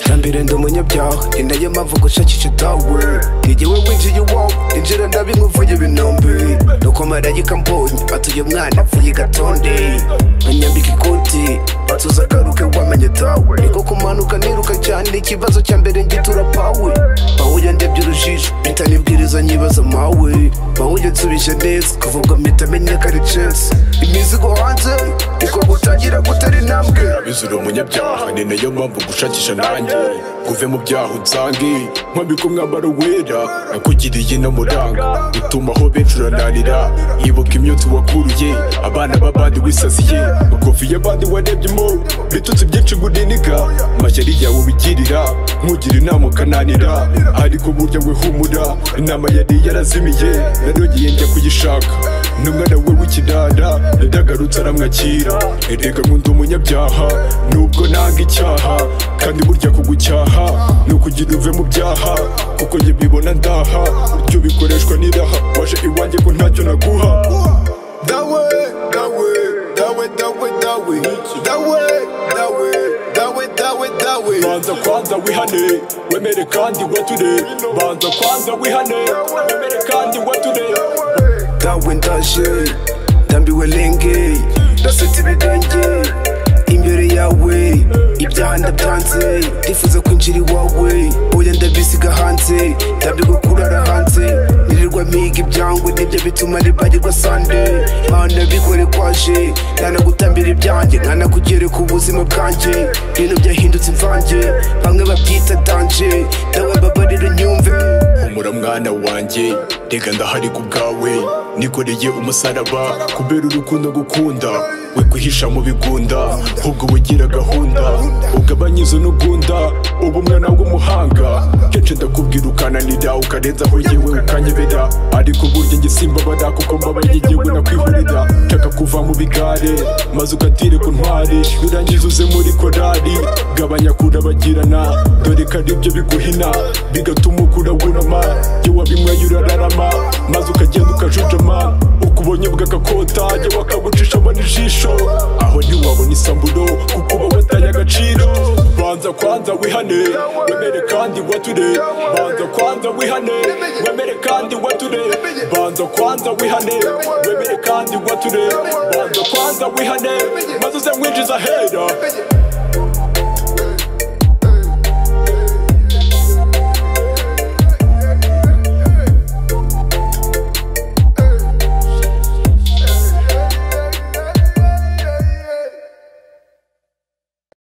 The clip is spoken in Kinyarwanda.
hambere ndi umunyabyaha ni nayo mpamvu gushakisha tawe igihe we winjiye iwawe injira ndabimwivuye ibinombe nuko marayika mbonye batuye umwana apfuye gatonde anyambika ikoti batuza agaruke wamenye tawe niko kumanuka niruka cyane ikibazo cya mbere ngitura pawe pawuye ndebye urujijo mpita nibwiriza nyibaza mawe pawuye nsubije neza kuvuga mpita menya ko ari censi imizigo hanze niko gutangira gutera intambwe bizura umunyabyaha ni nayo mpamvu gushakisha nanjye kuve mu byaha unsange nkwambika umwambaro wera nakugiriye inamuranga utuma aho benshi urananira ibuka imyotsi wakuruye abana b'abandi wisasiye ukofi y'abandi warebyemo bitutsi byinshi nguninika amashyari yawe ubigirira nkugira inama ukananira ariko burya we humura inama yari yarazimiye narongeye njya kuyishaka n'umwana we w'ikidada yadagarutse aramwakira erega nkunda umunyabyaha nubwo nanga icyaha kandi burya kugucyaha ni ukugira uve mu byaha kuko njye mbibona ndaha buryo bikoreshwa n'iraha waje iwanjye ko ntacyo naguha dawe dawe dawe dawe dawe dawe dawe dawe dawe dawe banza kwanza wihane wemere kandi wature banza kwanza wihane wemere kandi wature dawe ndaje ndambiwe lenge ndasetse ibirenge imbere yawe ibyaha ndabyanze ndifuza kwinjira iwawe oya ndabisiga hanze ndabirwa kurara hanze nirirwa mpiga ibyangwe nibyo bituma nibarirwa sande mana bikore kwaje ntanagutambira ibyanjye nkanakugereka ubuzima bwanjye ibintu byahindutse imvange bamwe babyita danje dawe babarira unyumve humura mwana wanjye reka ndahari ku bwawe nikoreye umusaraba kubera urukundo gukunda we kwihisha mu bigunda ahubwo uba ugira gahunda ugabanya izo n'ugunda uba umwana w'umuhanga kenshi ndakubwira ukananira ukarenza aho yewe ukanyebera ariko burya njye simbabara kuko mbabaye igiwe nakwihurira nshaka kuva mu bigare maze ugatire ku ntwari birangiza uze muri korari gabanya kurabagirana dore ko aribyo biguhina bigatuma ukura wunama iyo wabimwaye urararama maze ukagenda ukajujama ukubonye bw'agakota iyo wakagucishamo n'ijisho aho ntiwabona isamburo kuko uba wataye agaciro banza kwanza wihane wemere kandi wature banza kwanza wihane wemere kandi wature banza kwanza wihane wemere kandi wature banza kwanza wihane maze uze mwinjiza hera